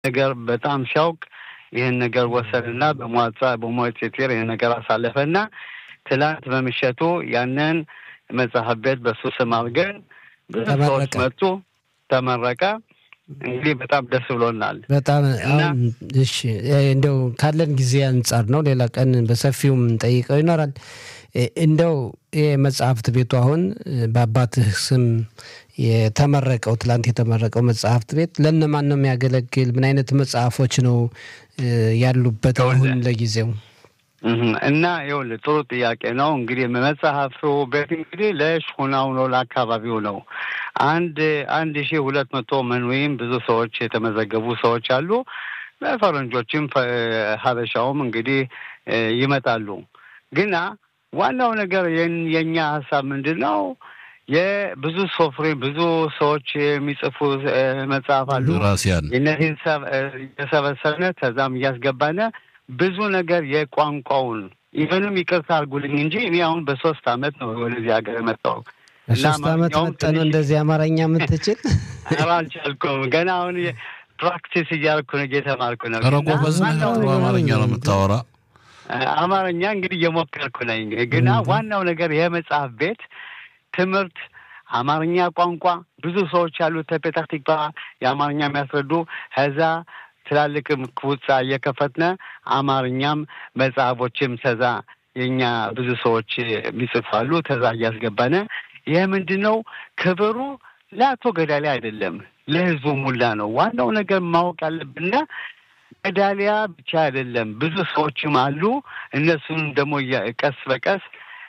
ነገር በጣም ሲያውቅ ይህን ነገር ወሰንና በሟጻ በሞቴቴር ይህን ነገር አሳለፈና ትላንት በምሸቱ ያንን መጽሐፍ ቤት በሱ ስም አድርገን ብዙ ሰዎች መጡ፣ ተመረቀ። እንግዲህ በጣም ደስ ብሎናል። በጣም አሁን እሺ፣ እንደው ካለን ጊዜ አንጻር ነው። ሌላ ቀን በሰፊውም ጠይቀው ይኖራል። እንደው የመጽሐፍት ቤቱ አሁን በአባትህ ስም የተመረቀው ትላንት የተመረቀው መጽሐፍት ቤት ለእነማን ነው የሚያገለግል? ምን አይነት መጽሐፎች ነው ያሉበት አሁን ለጊዜው? እና ይኸውልህ ጥሩ ጥያቄ ነው። እንግዲህ መጽሐፉ ቤት እንግዲህ ለሽሁናው ነው ለአካባቢው ነው። አንድ አንድ ሺህ ሁለት መቶ ምን ወይም ብዙ ሰዎች የተመዘገቡ ሰዎች አሉ። ፈረንጆችም ሀበሻውም እንግዲህ ይመጣሉ። ግና ዋናው ነገር የእኛ ሀሳብ ምንድን ነው? የብዙ ሶፍሬ ብዙ ሰዎች የሚጽፉ መጽሐፍ አሉ። እነዚህን የሰበሰብነ ከዛም እያስገባነ ብዙ ነገር የቋንቋውን ኢቨንም ይቅርታ አድርጉልኝ እንጂ እኔ አሁን በሶስት አመት ነው ወደዚህ ሀገር የመጣው። በሶስት አመት መጠኑ እንደዚህ አማርኛ የምትችል አልቻልኩም። ገና አሁን ፕራክቲስ እያደረኩ ነው፣ እየተማርኩ ነው። ኧረ ጎበዝ ነህ። አማርኛ ነው የምታወራ? አማርኛ እንግዲህ እየሞከርኩ ነኝ። ግና ዋናው ነገር የመጽሐፍ ቤት ትምህርት አማርኛ ቋንቋ ብዙ ሰዎች ያሉት ተፔታህ ቲክቫ የአማርኛ የሚያስረዱ ከዛ ትላልቅም ክቡጻ እየከፈትነ አማርኛም መጽሐፎችም ተዛ የኛ ብዙ ሰዎች የሚጽፋሉ ተዛ እያስገባነ ይህ ምንድን ነው ክብሩ ለአቶ ገዳሊያ አይደለም ለህዝቡ ሙላ ነው። ዋናው ነገር ማወቅ ያለብንና ገዳሊያ ብቻ አይደለም ብዙ ሰዎችም አሉ። እነሱን ደግሞ ቀስ በቀስ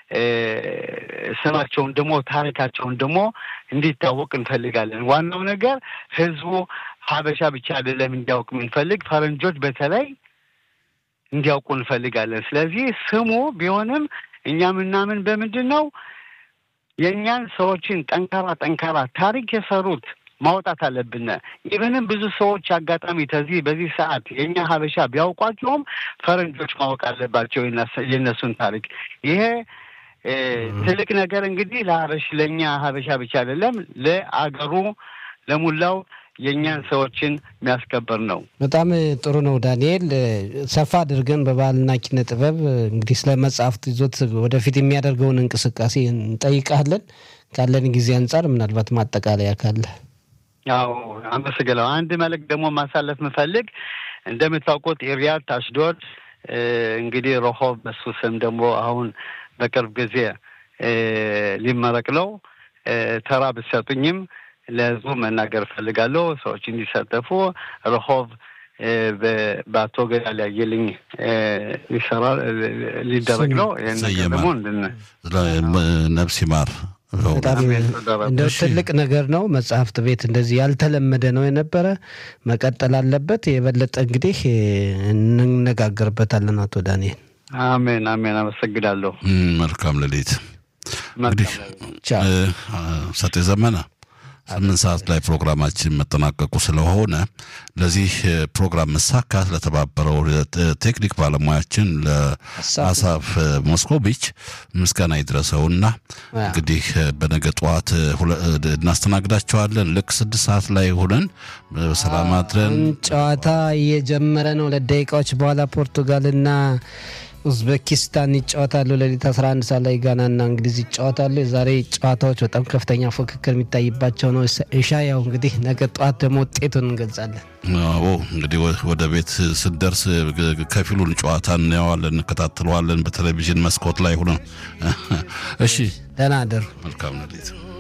ስማቸውን ደግሞ ታሪካቸውን ደግሞ እንዲታወቅ እንፈልጋለን። ዋናው ነገር ህዝቡ ሀበሻ ብቻ አይደለም እንዲያውቅ የምንፈልግ ፈረንጆች በተለይ እንዲያውቁ እንፈልጋለን። ስለዚህ ስሙ ቢሆንም እኛ ምናምን በምንድን ነው የእኛን ሰዎችን ጠንካራ ጠንካራ ታሪክ የሰሩት ማውጣት አለብን። ኢቨንም ብዙ ሰዎች አጋጣሚ ተዚህ በዚህ ሰዓት የእኛ ሀበሻ ቢያውቋቸውም ፈረንጆች ማወቅ አለባቸው የእነሱን ታሪክ ይሄ ትልቅ ነገር እንግዲህ ለሀበሽ ለእኛ ሀበሻ ብቻ አይደለም ለአገሩ ለሙላው የእኛን ሰዎችን የሚያስከበር ነው። በጣም ጥሩ ነው ዳንኤል። ሰፋ አድርገን በባህልና ኪነ ጥበብ እንግዲህ ስለ መጽሐፍት ይዞት ወደፊት የሚያደርገውን እንቅስቃሴ እንጠይቃለን። ካለን ጊዜ አንጻር ምናልባት ማጠቃለያ ካለ ያው አመሰግናለሁ። አንድ መልእክት ደግሞ ማሳለፍ ምፈልግ እንደምታውቁት ኢሪያት አሽዶድ እንግዲህ ረሆብ በሱ ስም ደግሞ አሁን በቅርብ ጊዜ ሊመረቅ ነው። ተራ ብትሰጡኝም ለህዝቡ መናገር እፈልጋለሁ። ሰዎች እንዲሳተፉ ረሆብ በአቶ ገዳሊ አየልኝ ሊሰራ ሊደረግ ነው። ይህን ነገር ደግሞ ነፍስ ይማር። በጣም እንደው ትልቅ ነገር ነው። መጽሐፍት ቤት እንደዚህ ያልተለመደ ነው የነበረ መቀጠል አለበት። የበለጠ እንግዲህ እንነጋገርበታለን። አቶ ዳንኤል አሜን አሜን። አመሰግናለሁ። መልካም ሌሊት። እንግዲህ ሰጤ ዘመነ ስምንት ሰዓት ላይ ፕሮግራማችን መጠናቀቁ ስለሆነ ለዚህ ፕሮግራም መሳካት ለተባበረው ቴክኒክ ባለሙያችን ለአሳፍ ሞስኮቪች ምስጋና ይድረሰውና እንግዲህ በነገ ጠዋት እናስተናግዳቸዋለን። ልክ ስድስት ሰዓት ላይ ሆነን በሰላም አድረን ጨዋታ እየጀመረ ነው። ለደቂቃዎች በኋላ ፖርቱጋልና ኡዝቤኪስታን ይጫወታሉ። ሌሊት 11 ሰዓት ላይ ጋናና እንግሊዝ ይጫወታሉ። የዛሬ ጨዋታዎች በጣም ከፍተኛ ፉክክር የሚታይባቸው ነው። እሻ ያው እንግዲህ ነገ ጠዋት ደግሞ ውጤቱን እንገልጻለን። አዎ እንግዲህ ወደ ቤት ስንደርስ ከፊሉን ጨዋታ እናየዋለን፣ እንከታተለዋለን በቴሌቪዥን መስኮት ላይ ሆነ። እሺ ደህና አደሩ። መልካም ሌሊት